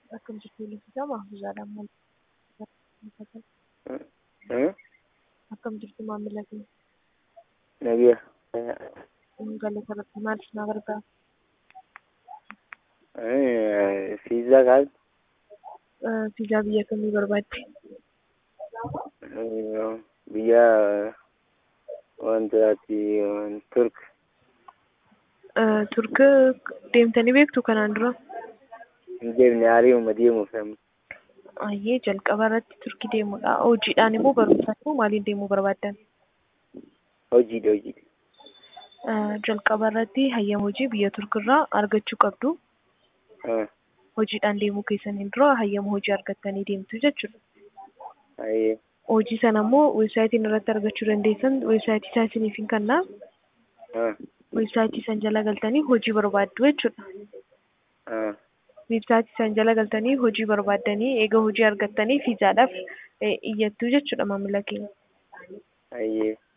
Akkam jirtu Lisisaa Mahfuuzaadhaan maal Hmm? Akkam jirtu maamila keenya? Nabiya. Galata Rabbii maal isin gargaara? Fiizaa kaas Fiizaa biyya kamii barbaadde? biyya wanta ati Turk. Turk deemtanii beektu kanaan dura? Hin deemne hariiruma deemuuf amma. Ayyee jalqaba irratti turkii deemuudha. Hojiidhaan immoo barumsaan immoo maaliin deemuu barbaaddan? Hojiidha hojiidha. Jalqaba irratti hayyama hojii biyya Turkirraa argachuu qabdu. Ah, Hojiidhaan deemuu keessaniin dura hayyama hojii argattanii deemtu jechuudha. Ayyee. Hojii sana immoo weebsaayitiin irratti argachuu dandeessan weebsaayitii isaa isiniif hin kennaa. Ah, Weebsaayitii san jala galtanii hojii barbaaddu jechuudha. ah, Weebsaayitii san jala galtanii hojii barbaaddanii eega hojii argattanii fiizaadhaaf iyyattu jechuudha maamila keenya. Ayyee.